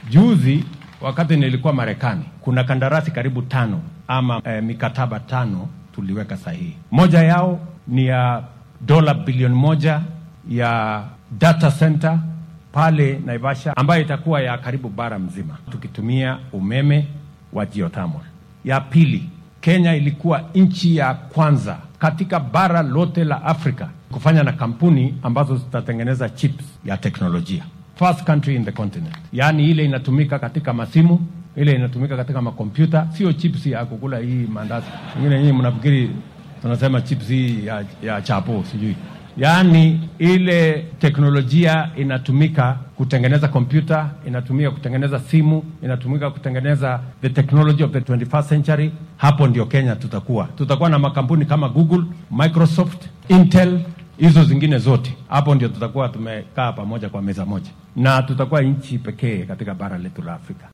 Juzi wakati nilikuwa Marekani, kuna kandarasi karibu tano ama eh, mikataba tano tuliweka sahihi. Moja yao ni ya dola bilioni moja ya data center pale Naivasha, ambayo itakuwa ya karibu bara mzima tukitumia umeme wa geothermal. Ya pili, Kenya ilikuwa nchi ya kwanza katika bara lote la Afrika kufanya na kampuni ambazo zitatengeneza chips ya teknolojia, first country in the continent, yaani ile inatumika katika masimu, ile inatumika katika makompyuta, sio chips ya kukula hii mandazi. Ingine nyinyi mnafikiri tunasema chips hii ya, ya chapo sijui yaani ile teknolojia inatumika kutengeneza kompyuta, inatumika kutengeneza simu, inatumika kutengeneza the technology of the 21st century. Hapo ndio Kenya tutakuwa, tutakuwa na makampuni kama Google, Microsoft, Intel, hizo zingine zote. Hapo ndio tutakuwa tumekaa pamoja kwa meza moja, na tutakuwa nchi pekee katika bara letu la Afrika.